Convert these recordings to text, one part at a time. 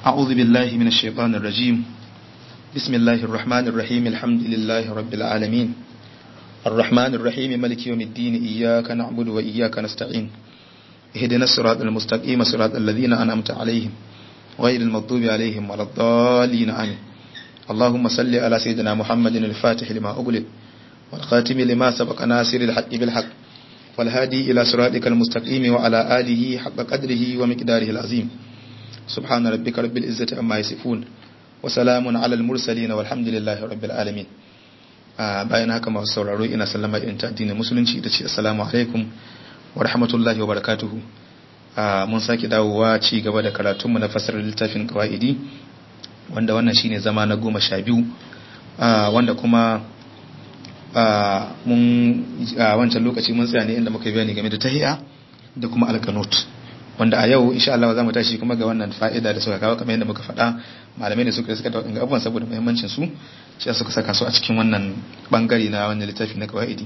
أعوذ بالله من الشيطان الرجيم بسم الله الرحمن الرحيم الحمد لله رب العالمين الرحمن الرحيم ملك يوم الدين إياك نعبد وإياك نستعين اهدنا الصراط المستقيم صراط الذين أنعمت عليهم غير المغضوب عليهم ولا الضالين آمين اللهم صل على سيدنا محمد الفاتح لما أغلق والخاتم لما سبق ناصر الحق بالحق والهادي إلى صراطك المستقيم وعلى آله حق قدره ومقداره العظيم سبحان ربك رب العزة عما يصفون وسلام على المرسلين والحمد لله رب العالمين bayan haka masu sauraro ina sallama irin ta addinin musulunci da ce assalamu alaikum wa rahmatullahi wa barakatuhu mun sake dawowa ci gaba da karatunmu na fasarar littafin qawaidi wanda wannan shine zama na goma sha biyu wanda kuma mun a wancan lokaci mun tsaya ne inda muka bayani game da tahiya da kuma alkanut wanda a yau insha Allah za mu tashi kuma ga wannan fa'ida da suka kawo kamar yadda muka faɗa malamai ne suka suka da wadannan abubuwan saboda muhimmancin su shi suka saka su a cikin wannan bangare na wannan littafi na qawaidi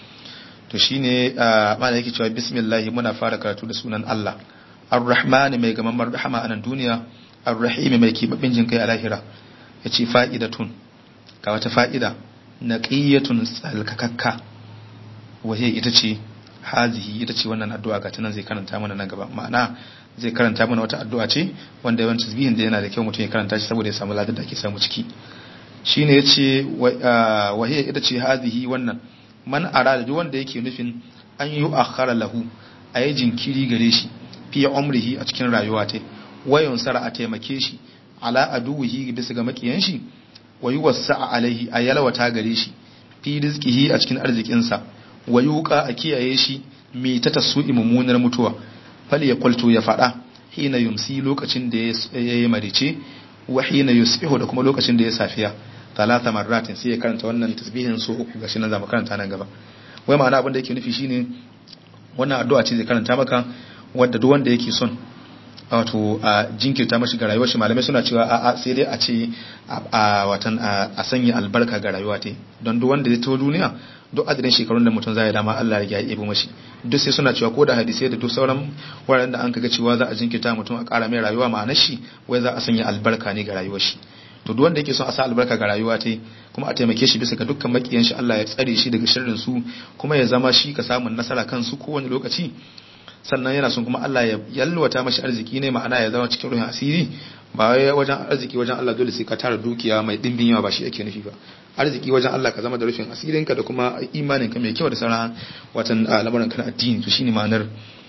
to shine malai yake cewa bismillah muna fara karatu da sunan Allah ar-rahman mai gamamar rahama a nan duniya ar-rahim mai kibabin jin kai a lahira yace fa'idatun ga wata fa'ida naqiyatun tsalkakakka wahe ita ce hazihi ita ce wannan addu'a ga tunan zai karanta mana nan gaba ma'ana zai karanta mana wata addu'a ce wanda yawan tasbihin da yana da kyau mutum ya karanta shi saboda ya samu ladar da ake samu ciki shine yace wahe ita ce hazihi wannan man arada duk wanda yake nufin an yi akhara lahu a yi jinkiri gare shi fi umrihi a cikin rayuwa ta wayon sara a taimake shi ala aduwihi bisa ga makiyan shi wa yuwassa alaihi a yalwata gare shi fi rizqihi a cikin arzikinsa wa yuqa a kiyaye shi mai ta tasu'i mummunar mutuwa fal ya qultu ya fada hina yumsi lokacin da ya yi marice wa hina yusbihu da kuma lokacin da ya safiya talata marratin sai ya karanta wannan tasbihin so uku gashi nan zamu karanta nan gaba wai ma'ana abin da yake nufi shine wannan addu'a ce zai karanta maka wanda duk wanda yake son wato a jinkirta mashi ga rayuwar shi malamai suna cewa a sai dai a ce a watan a sanya albarka ga rayuwa ta don duk wanda zai taho duniya duk adadin shekarun da mutum zai dama Allah ya yi ibo mashi duk sai suna cewa ko da hadisai da duk sauran wuraren da an kaga cewa za a jinkirta mutum a ƙara mai rayuwa ma'anar shi wai za a sanya albarka ne ga rayuwar shi to duk wanda yake son a sa albarka ga rayuwa ta kuma a taimake shi bisa ga dukkan makiyan shi Allah ya tsare shi daga sharrin su kuma ya zama shi ka samun nasara kan su kowane lokaci sannan yana son kuma Allah ya yalwata mashi arziki ne ma'ana ya zama cikin ruhin asiri ba wai wajen arziki wajen Allah dole sai ka tara dukiya mai dimbin yawa ba shi ake nufi ba arziki wajen Allah ka zama da rufin asirinka da kuma imaninka mai kyau da sauran watan lamarin ka na addini to shine ma'anar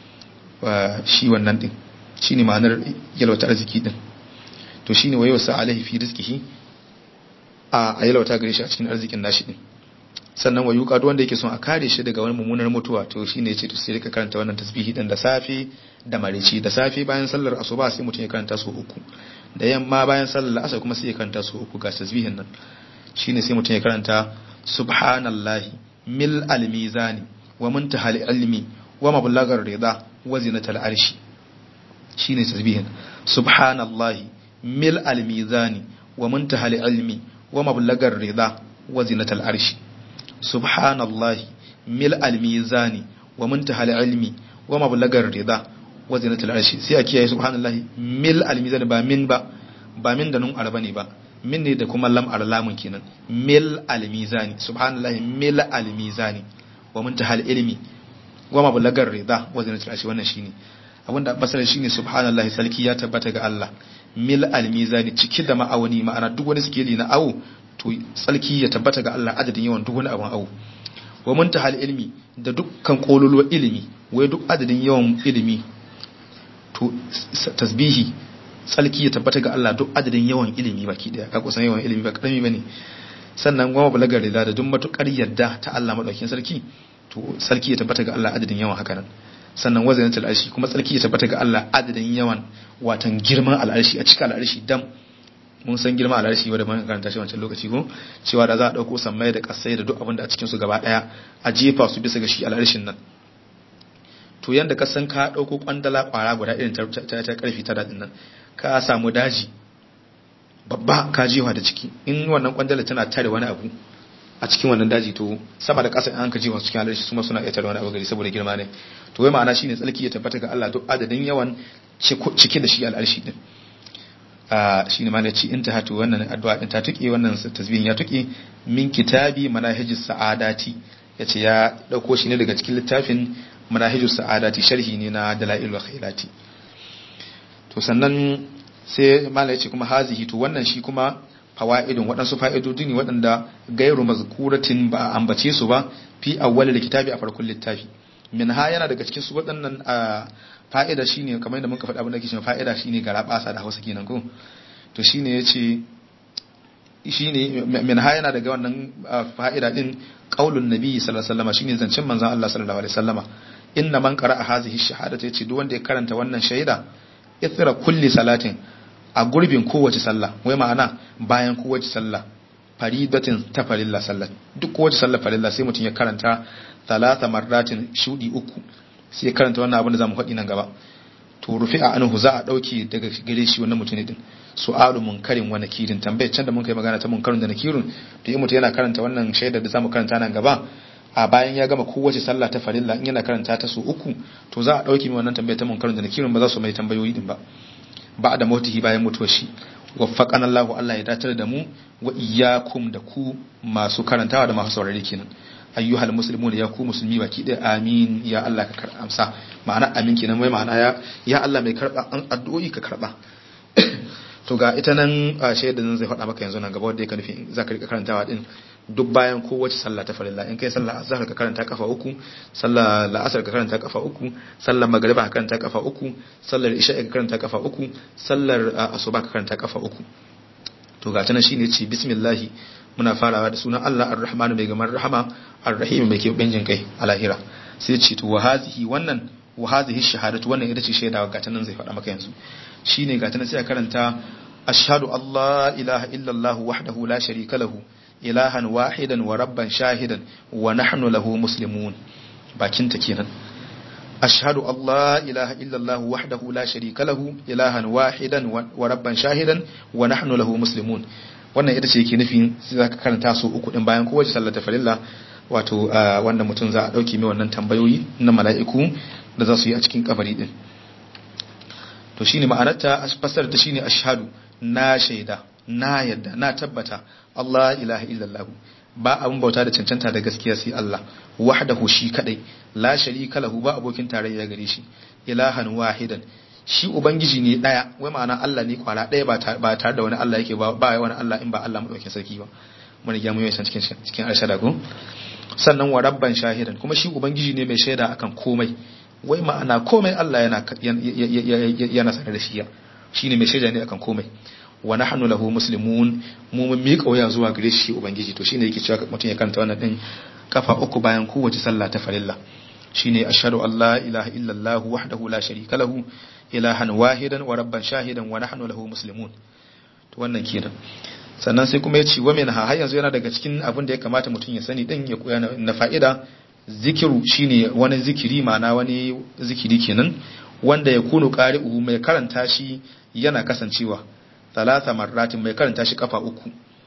shi wannan din shine ma'anar yalwata arziki din to shine wayo sa alaihi fi rizqihi a yalwata gare shi a cikin arzikin nashi din sannan wa yuka wanda yake son a kare shi daga wani mummunar mutuwa to shine yace to sai ka karanta wannan tasbihi din da safe da marici da safe bayan sallar asuba sai mutum ya karanta su uku da yamma bayan sallar asar kuma sai ya karanta su uku ga tasbihin nan shine sai mutum ya karanta subhanallahi mil almizani wa muntahal ilmi wa mablagar rida wa zinatal arshi shine tasbihin subhanallahi mil almizani wa muntahal ilmi wa mablagar rida wa zinatal arshi subhanallahi mil almizani wa muntahal ilmi wa mablagar rida wa zinatul arshi sai a kiyaye subhanallahi mil almizani ba min ba ba min da nun arba ne ba min ne da kuma lam arlamun kenan mil almizani subhanallahi mil almizani wa muntahal ilmi wa mablagar rida wa zinatul arshi wannan shine abinda basarar shine subhanallahi sarki ya tabbata ga Allah mil almizani ciki da ma'auni ma'ana duk wani sikeli na awo to tsalki ya tabbata ga Allah adadin yawan duk wani abin awo wa muntahal ilmi da dukkan kololuwar ilimi wai duk adadin yawan ilimi to tasbihi tsalki ya tabbata ga Allah duk adadin yawan ilimi baki daya ka kusan yawan ilimi ba karami bane sannan goma balagar rida da duk matukar yadda ta Allah madaukakin sarki to sarki ya tabbata ga Allah adadin yawan haka nan sannan wazanatul arshi kuma sarki ya tabbata ga Allah adadin yawan watan girman al'arshi a cikin al'arshi dam mun san girma a larshi wadda mun karanta shi wancan lokaci ko cewa da za a dauko sammai da kasai da duk abin da a cikin su gaba daya a jefa su bisa ga shi alarshin nan to yanda ka san ka dauko kwandala kwara guda irin ta ta karfi ta dadin nan ka samu daji babba ka jefa da ciki in wannan kwandala tana tare wani abu a cikin wannan daji to sama da ƙasa an ka jefa cikin alarshi su suna iya tare wani abu gari saboda girma ne to wai ma'ana shine tsalki ya tabbata ga Allah duk adadin yawan cike da shi al'arshi din shine ma ci intaha to wannan addu'a din ta tuke wannan tasbihin ya tuke min kitabi manahijus sa'adati yace ya dauko shi ne daga cikin littafin manahijus sa'adati sharhi ne na dalailul khairati to sannan sai malai yace kuma hazihi to wannan shi kuma fawaidun waɗansu fa'idodi ne waɗanda gairu mazkuratin ba a ambace su ba fi awwalil kitabi a farkon littafi min ha yana daga cikin su waɗannan fa'ida shine kamar yadda muka faɗa abin da ke cewa fa'ida shine gara basa da Hausa kenan ko to shine yace shine min ha yana daga wannan fa'ida din qaulun nabi sallallahu alaihi wasallam shine zancen manzon Allah sallallahu alaihi wasallama inna man qara'a hazihi shahadata yace duk wanda ya karanta wannan shaida ithra kulli salatin a gurbin kowace sallah wai ma'ana bayan kowace sallah faridatin ta farilla sallah duk kowace sallah farilla sai mutum ya karanta talata marratin shudi uku sai ya karanta wannan abin da zamu faɗi nan gaba to rufi a anhu za a dauke daga gare shi wannan mutum din su'alu munkarin wa nakirin tambayar can da mun kai magana ta munkarin da nakirun to in mutum yana karanta wannan shaidar da zamu karanta nan gaba a bayan ya gama kowace sallah ta farilla in yana karanta ta su uku to za a dauke mai wannan tambayar ta munkarin da nakirun ba za su mai tambayoyi din ba ba da mautihi bayan mutuwar shi waffaqana Allah Allah ya datar da mu wa iyyakum da ku masu karantawa da masu saurare kenan ayyuhal muslimuna ya ku musulmi baki ɗaya amin ya Allah ka karɓa amsa ma'ana amin kenan mai ma'ana ya ya Allah mai karɓa an addu'o'i ka karɓa to ga ita nan shaidar nan zai faɗa maka yanzu nan gaba wanda ya nufi za ka rika karantawa din duk bayan kowace sallah ta farilla in kai sallah azhar ka karanta kafa uku sallah la'asar ka karanta kafa uku sallar magriba ka karanta kafa uku sallar isha ka karanta kafa uku sallar asuba ka karanta kafa uku to ga ta nan shine ce bismillah muna farawa da sunan Allah ar-Rahmanu mai gamar rahama ar-Rahim mai keɓen jin kai a lahira sai ce to wahazihi wannan wahazihi shahadatu wannan ita ce shaidawa ga ta nan zai faɗa maka yanzu shine ga ta nan sai a karanta ashhadu Allah ilaha illallah wahdahu la sharika lahu ilahan wahidan wa rabban shahidan wa nahnu lahu muslimun bakin ta kenan ashhadu Allah ilaha illallah wahdahu la sharika lahu ilahan wahidan wa rabban shahidan wa nahnu lahu muslimun wannan ita ce yake nufin sai zaka karanta su uku din bayan kowace sallar farilla wato wanda mutum za a dauke mai wannan tambayoyi na mala'iku da za su yi a cikin kabari din to shine ma'anarta fasar ta shine ashhadu na shaida na yadda na tabbata Allah ilaha illallah ba abun bauta da cancanta da gaskiya sai Allah wahdahu shi kadai la sharika lahu ba abokin tarayya gare shi ilahan wahidan shi ubangiji ne daya wai ma'ana Allah ne kwara daya ba tare da wani Allah yake ba ba wani Allah in ba Allah madaukakin sarki ba mun riga mun yi san cikin cikin arshada ko sannan wa rabban shahidan kuma shi ubangiji ne mai shaida akan komai wai ma'ana komai Allah yana yana sanar da shi shine mai shaida ne akan komai wa nahnu lahu muslimun mu mun miƙa waya zuwa gare shi ubangiji to shine yake cewa mutum ya karanta wannan din kafa uku bayan kowace sallah ta farilla shine ashhadu an la ilaha illallah wahdahu la sharika lahu ilahan wahidan wa rabban shahidan wa nahnu lahu muslimun to wannan kenan sannan sai kuma ya ce wa minha har yanzu yana daga cikin abin da ya kamata mutum ya sani din ya koya na fa'ida zikiru shine wani zikiri ma'ana wani zikiri kenan wanda ya kunu qari'u mai karanta shi yana kasancewa talata marratin mai karanta shi kafa uku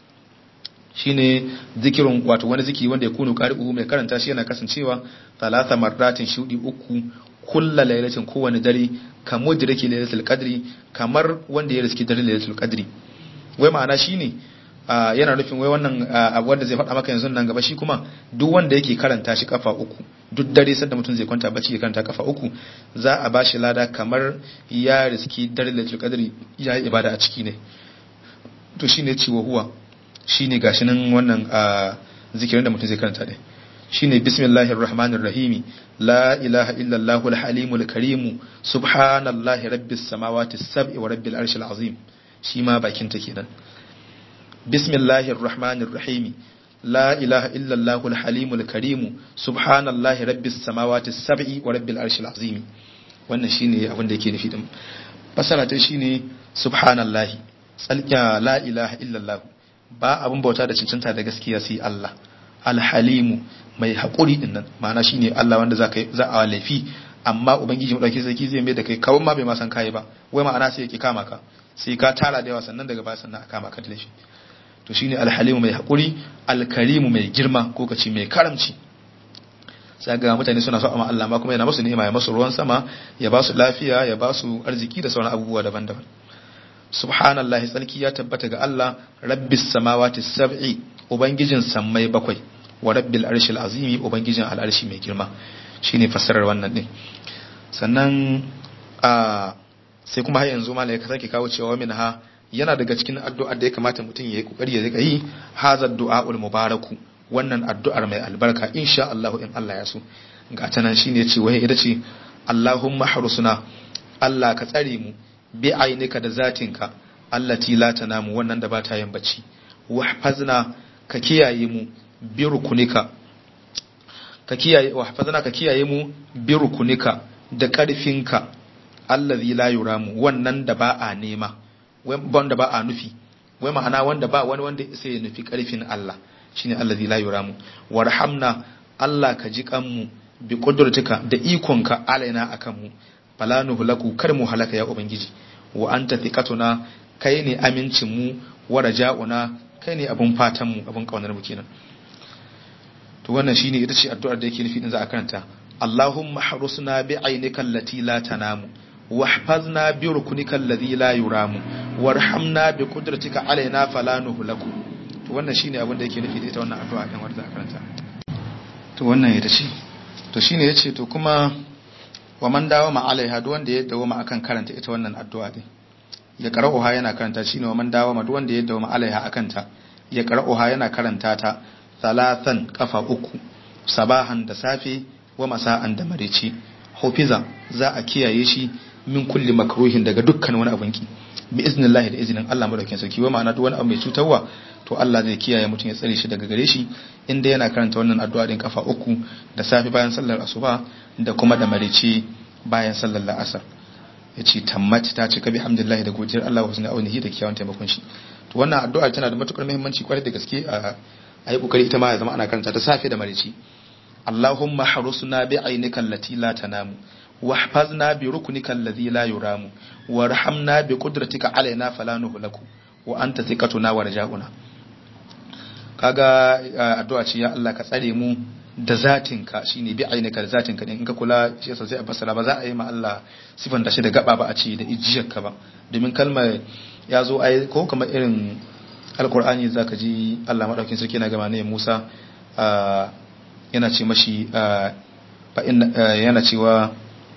shine zikirin wato wani zikiri wanda ya kunu qari'u mai karanta shi yana kasancewa talata marratin shudi uku kulla lailatin kowane dare kamar da rake lailatul qadri kamar wanda ya riski dare lailatul qadri wai ma'ana shine yana nufin wai wannan abu wanda zai faɗa maka yanzu nan gaba shi kuma duk wanda yake karanta shi kafa uku duk dare sanda mutum zai kwanta bacci ya karanta kafa uku za a ba shi lada kamar ya riski dare lailatul qadri ya yi ibada a ciki ne to shine ciwo huwa shine gashi nan wannan zikirin da mutum zai karanta ne shine bismillahir rahmanir rahim la ilaha illa allahul halimul karim subhanallahi rabbis samawati sab'i wa rabbil arshil azim shi ma bakin ta kenan bismillahir rahmanir rahim la ilaha illa allahul halimul karim subhanallahi rabbis samawati sab'i wa rabbil arshil azim wannan shine abin da yake nufi din fasara ta shine subhanallahi tsalkiya la ilaha illa allah ba abin bauta da cancanta da gaskiya sai Allah alhalimu mai haƙuri din nan ma'ana shine Allah wanda za za a laifi amma ubangiji mu dauke sarki zai mai da kai kawai ma bai ma san kai ba wai ma'ana sai yake kama ka sai ka tara da yawa sannan daga baya sannan a kama ka da laifi to shine alhalimu mai haƙuri alkarimu mai girma ko kace mai karamci sai ga mutane suna so amma Allah ma kuma yana musu ni'ima ya musu ruwan sama ya ba su lafiya ya ba su arziki da sauran abubuwa daban-daban subhanallahi tsarki ya tabbata ga Allah rabbis samawati sab'i ubangijin sammai bakwai wa rabbil arshil azimi ubangijin al'arshi mai girma shine fassarar wannan din sannan a sai kuma har yanzu malai ka sake kawo cewa min ha yana daga cikin addu'ar da ya kamata mutum ya yi kokari ya rika yi hazar du'aul mubaraku wannan addu'ar mai albarka insha Allah in Allah ya so ga ta nan shine ce wai ita ce Allahumma harusuna Allah ka tsare mu bi ainika da zatinka allati la tanamu wannan da ba ta yin bacci wahfazna ka kiyaye mu bi rukunika ka kiyaye wahfazna ka kiyaye mu bi rukunika da karfinka allazi la yuramu wannan da ba a nema wanda ba a nufi wai ma'ana wanda ba wani wanda sai ya nufi karfin Allah shine allazi la yuramu warhamna Allah ka ji kanmu bi qudratika da ikonka alaina akan mu fala nuhlaku kar mu halaka ya ubangiji wa anta thiqatuna kai ne amincin mu wa raja'una kai ne abun fatan mu abun kaunar mu kenan to wannan shine ita ce addu'ar da yake nufi din za a karanta Allahumma harusna bi ainika allati la tanamu واحفظنا بركنك الذي لا يرام وارحمنا بقدرتك علينا فلا نهلك to wannan shine abin da yake nufi da ita wannan addu'a din wanda za a karanta to wannan ita ce to shine yace to kuma wa man dawo ma alaiha duk wanda ya dawo ma akan karanta ita wannan addu'a din ya qara'uha yana karanta shine wa man dawo ma duk wanda ya dawo ma alaiha akan ta ya qara'uha yana karanta ta salatan kafa uku sabahan da safe wa masa'an da marici hufiza za a kiyaye shi min kulli makruhin daga dukkan wani abin ki bi iznillahi da izinin Allah madaukakin sarki wa ma'ana duk wani abu mai cutarwa to Allah zai kiyaye mutum ya tsare shi daga gare shi inda yana karanta wannan addu'a din kafa uku da safi bayan sallar asuba da kuma da marici bayan sallar la'asar yace tammat ta cika bi hamdillahi da godiyar Allah wa sunna aunihi da kiyawan taimakon shi to wannan addu'a tana da matukar muhimmanci kwarai da gaske a ayi kokari ita ma ya zama ana karanta ta safe da marici اللهم حرسنا بعينك التي لا تنام واحفظنا بركنك الذي لا يرام وارحمنا بقدرتك علينا فلا نهلك وانت ثقتنا ورجاؤنا kaga addu'a ce ya Allah ka tsare mu da zatinka shine bi ainika da zatinka din in ka kula shi yasa sai a fassara ba za a yi ma Allah sifan da shi da gaba ba a ce da ijiyarka ba domin kalmar ya zo ai ko kamar irin alqur'ani zaka ji Allah madaukin sarki na gama ne Musa yana ce mashi yana cewa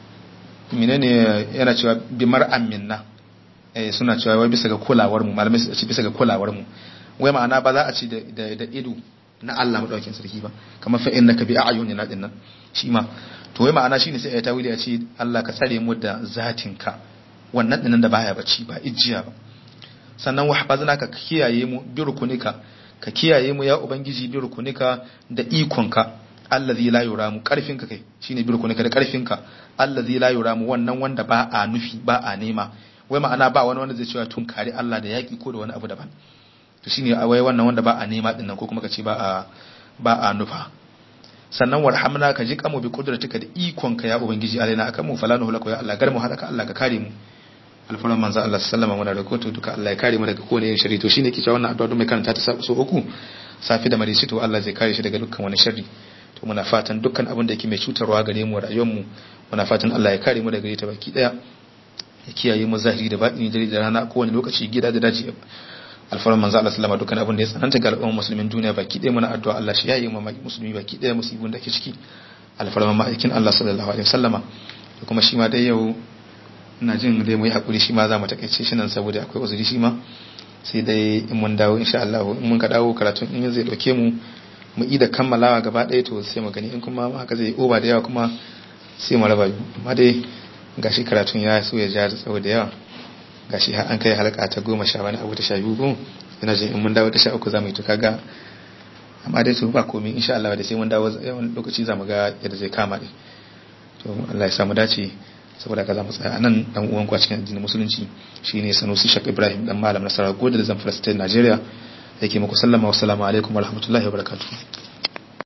menene yana cewa bimar aminna suna cewa wai bisa ga kulawar mu malamai su ce bisa ga kulawar mu wai ma'ana ba za a ci da ido na Allah madaukakin sarki ba kamar fa innaka bi a'yunina din nan shi ma to wai ma'ana shine sai ya tawili a ce Allah ka tsare mu da zatinka wannan dinan da baya bacci ba ijiya ba sannan wahfazna ka kiyaye mu bi rukunika ka kiyaye mu ya ubangiji bi rukunika da ikonka allazi la yuramu karfinka kai shine bi rukunika da karfinka allazi la yuramu wannan wanda ba a nufi ba a nema wai ma'ana ba wani wanda zai cewa tun kare Allah da yaki ko da wani abu daban to shine wai wannan wanda ba a nema dinnan ko kuma ka ce ba a ba a nufa sannan warhamna ka ji kamu bi kudratika da ikonka ya ubangiji alaina akan mu falanu hulaka ya Allah gar mu halaka Allah ka kare mu alfaran manzo Allah sallama muna da kotu duka Allah ya kare mu daga kowane irin sharri to shine ke cewa wannan addu'a mai karanta ta so uku safi da marici to Allah zai kare shi daga dukkan wani sharri to muna fatan dukkan abin da yake mai cutarwa gare mu rayuwar mu muna fatan Allah ya kare mu daga ita baki daya ya kiyaye mu zahiri da batini dare da rana kowane lokaci gida da daji alfaran manzo Allah sallama dukkan abin da ya tsananta ga al'ummar musulmin duniya baki daya muna addu'a Allah shi yayi mu musulmi baki daya musibin da ke ciki alfaran ma'aikin Allah sallallahu alaihi wasallama da kuma shi ma dai yau ina jin dai mu yi hakuri shi ma za mu takaice shi nan saboda akwai uzuri shi ma sai dai in mun dawo insha Allah in mun ka dawo karatun in zai dauke mu mu yi da kammalawa gaba ɗaya to sai mu gani in kuma haka zai oba da yawa kuma sai mu raba amma dai gashi karatun ya so ya ja da tsawo da yawa gashi har an kai halka ta goma sha wani abu ta sha biyu ko ina jin in mun dawo ta sha uku za mu yi to kaga amma dai to ba komai insha Allah da sai mun dawo yawan lokaci za mu ga yadda zai kama ne to Allah ya samu dace saboda ka za mu tsaya anan dan uwan ku a cikin addinin musulunci shine Sanusi Shak Ibrahim dan malam Nasara Goda da Zamfara State Nigeria yake muku sallama wa assalamu alaikum wa rahmatullahi wa barakatuh